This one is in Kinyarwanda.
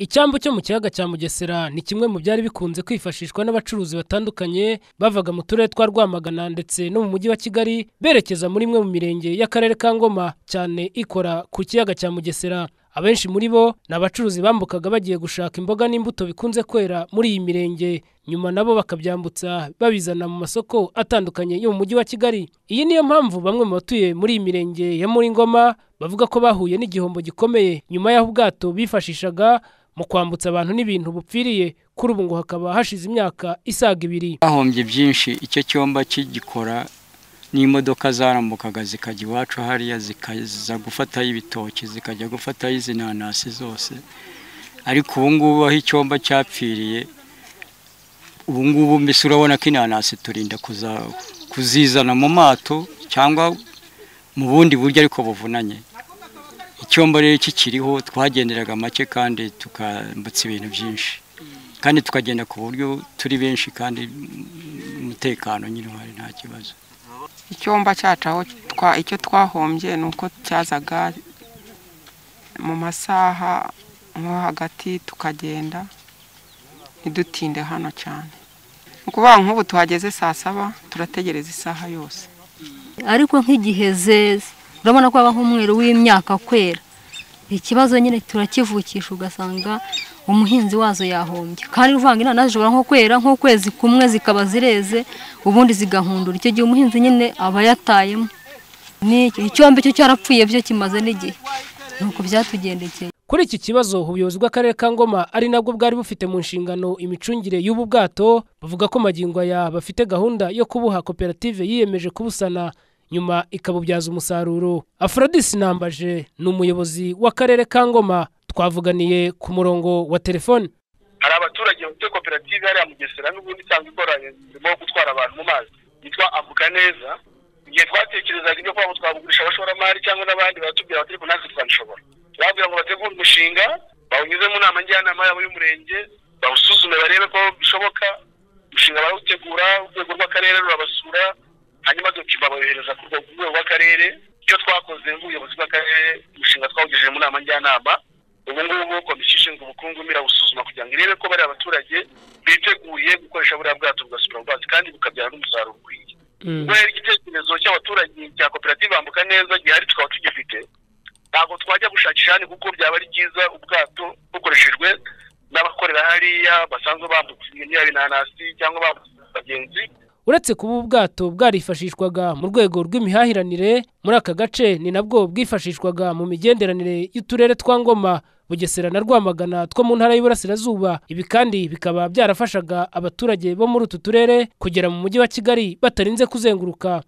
icyambu cyo mu kiyaga cya mugesera ni kimwe mu byari bikunze kwifashishwa n'abacuruzi batandukanye bavaga mu turere twa rwamagana ndetse no mu mujyi wa kigali berekeza muri imwe mu mirenge y'akarere ka ngoma cyane ikora ku kiyaga cya mugesera abenshi muri bo ni abacuruzi bambukaga bagiye gushaka imboga n'imbuto bikunze kwera muri iyi mirenge nyuma nabo bakabyambutsa babizana mu masoko atandukanye yo mu mujyi wa kigali iyi niyo mpamvu bamwe mu batuye muri iyi mirenge ya muri ngoma bavuga ko bahuye n'igihombo gikomeye nyuma y'aho ubwato bifashishaga mu kwambutsa abantu n'ibintu bupfiriye kuri ubu ngo hakaba hashize imyaka isaga ibiri bahombye byinshi icyo cyumba kigikora n'imodoka zarambukaga zikajya iwacu hariya zikaza gufataho ibitoki zikajya gufataho izi nanasi zose ariko ubu ngubu aho icyumba cyapfiriye ubu ngubu mbese urabona ko inanasi turinda kuza- kuzizana mu mato cyangwa mu bundi buryo ariko buvunanye icyombo rero kikiriho twagenderaga make kandi tukambutsa ibintu byinshi kandi tukagenda ku buryo turi benshi kandi mm, umutekano nyine uhari nta kibazo icyumba cyacu aho twa- icyo twahombye ni uko cyazaga mu masaha nko hagati tukagenda ntidutinde hano cyane ni ukuvuga nk'ubu tuhageze saa saba turategereza isaha yose ariko nk'igihe zeze urabona ko habaho umweru w'imyaka kwera ikibazo nyine turakivukisha ugasanga umuhinzi wazo yahombye kandi uvanga inanasi zishobora nko kwera nk'ukwezi kumwe zikaba zireze ubundi zigahundura icyo gihe umuhinzi nyine aba yatayemo Ni- icyombe cyo cyarapfuye byo kimaze n'igihe nuko byatugendekeye Kuri iki kibazo ubuyobozi bw'akarere ka Ngoma ari nabwo bwari bufite mu nshingano imicungire y'ubu bwato buvuga ko magingo aya bafite gahunda yo kubuha koperative yiyemeje kubusana nyuma ikabubyaza umusaruro Aphrodis Nambaje ni umuyobozi w'akarere ka Ngoma twavuganiye ku murongo wa telefone hari abaturage bafite koperative hariya mugesera n'ubundi isanzwe ikora umurimo wo gutwara abantu mu mazi yitwa avuga neza igihe twatekerezaga ibyo kuba ngo twabugurisha abashoramari cyangwa n'abandi baratubwira bati ariko natwe twabishobora babwira ngo bategure umushinga bawunyuze mu nama njyanama yabo y'umurenge bawusuzume barebe ko bishoboka umushinga barawutegura urwego rw'akarere rurabasura hanyuma dokima bayohereza ku rwego- rwego rw'akarere icyo twakoze nk'ubuyobozi bw'akarere umushinga twawugejeje mu nama njyanama ubu ngubu komisiyo ishinzwe ubukungu irawusuzuma kugira ngo irebe ko bariya baturage biteguye gukoresha buriya bwato bugasura ubwato kandi bukabyara n'umusaruro ukwiye ubwo rero igitekerezo cy'abaturage cya koperative bambuka neza gihari tukaba tugifite ntabwo twajya gushakisha hano kuko byaba ari byiza ubwato bukoreshejwe n'abakorera hariya basanzwe bambutse imyari inanasi cyangwa bambutse abagenzi uretse kuba ubu bwato bwarifashishwaga mu rwego rw'imihahiranire muri aka gace ni nabwo bwifashishwaga mu migenderanire y'uturere twa ngoma bugesera na rwamagana two mu ntara y'uburasirazuba ibi kandi bikaba byarafashaga abaturage bo muri utu turere kugera mu mujyi wa kigali batarinze kuzenguruka